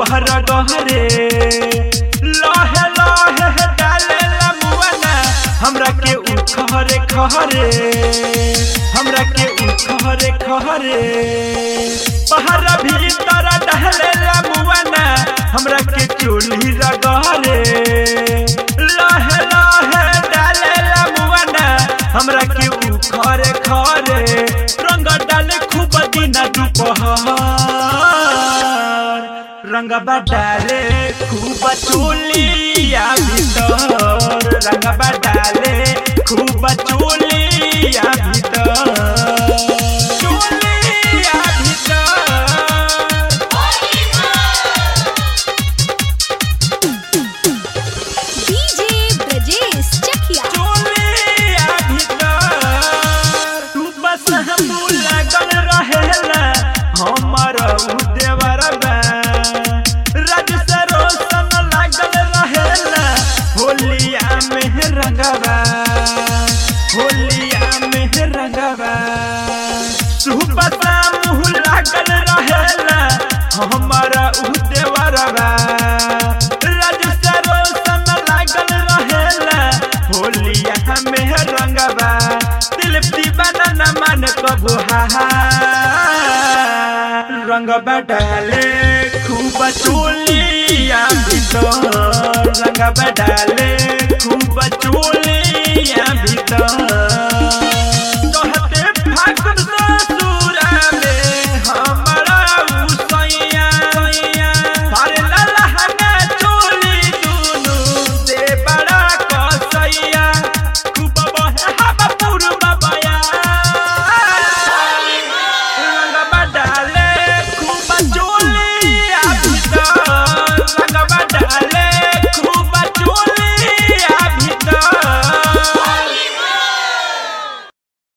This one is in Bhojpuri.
ऊपर गहरे लहे लहे डाले मुआना हमरा के उखरे खहरे हमरा के उखरे खहरे पहरा भीतर डाले मुआना हमरा के चोली रगहरे लहे लहे डाले मुआना हमरा के उखरे खरे रंग डाले खूब दिन दुपहर रंगबा डाले खूब चोलिया भीतर रंगबा डाले खूब चोलिया भीतर चोलिया भीतर डीजे ब्रजेश चकिया चोलिया भीतर तू बस हम लगन रहेला हमर उ देवर बा राज से रोशन लागल रहेला होलिया में रंगवा होलिया में रंगवा सुबह शाम लागल रहेला हमर उ देवर बा राज से रोशन लागल रहेला होलिया में रंगवा दिल दीवाना न मन कबू रंगवा डाले खूब चोलिया भीतर रंगवा डाले